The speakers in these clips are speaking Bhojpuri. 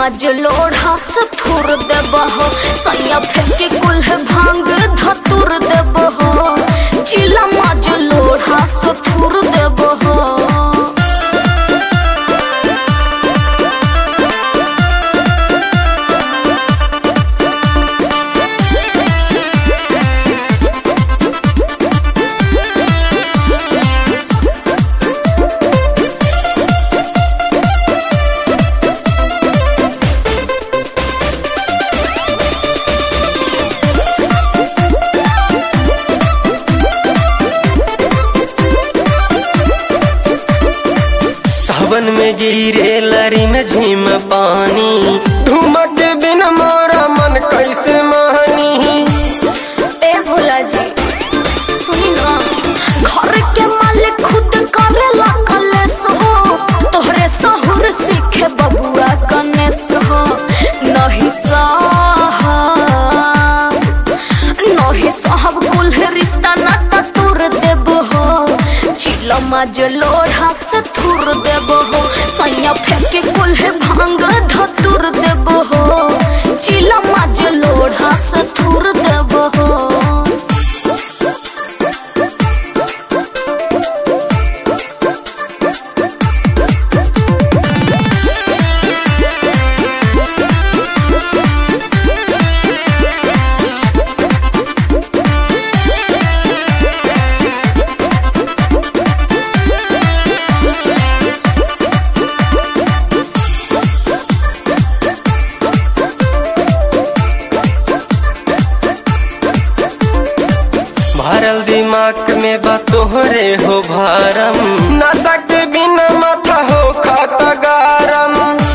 मज लोढ़ा से थुर देब हो सैया फेंके कुल भांग धतुर देब हो चिला मज लोढ़ा से थुर देब हो सावन में गिरे लरी में झीम पानी धुमक के बिन मोरा मन कैसे मानी ए भोला जी सुनी ना घर के मालिक खुद करेला कलेस हो तोहरे सहुर सीखे बबुआ कनेस हो नहीं साहब नहीं साहब कुल रिश्ता नाता तोड़ देब हो चिलो मज लोढ़ा से थुर देब हो सैया फेंके कुल भांग धतुर देब हो चिलो मज लोढ़ा से थुर देब हो भरल दिमाग में बा तोहरे हो भारम नशा के बिना माथा हो खाता गारम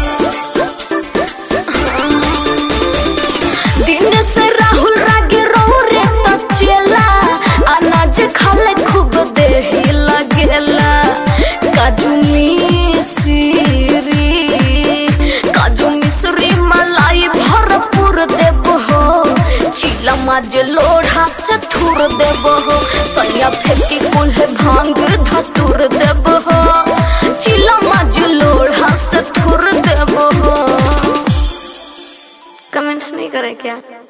दिन से राहुल रागे रहो रे तो चेला अनाज खाले खूब देही लगेला काजू मिश्री काजू मिश्री मलाई भरपूर देब हो चिला माज लोढ़ा से थुर देब हो सैया फेंकी कुल भांग धतुर देब हो चिला माज लोढ़ा से थुर देब हो कमेंट्स नहीं करे क्या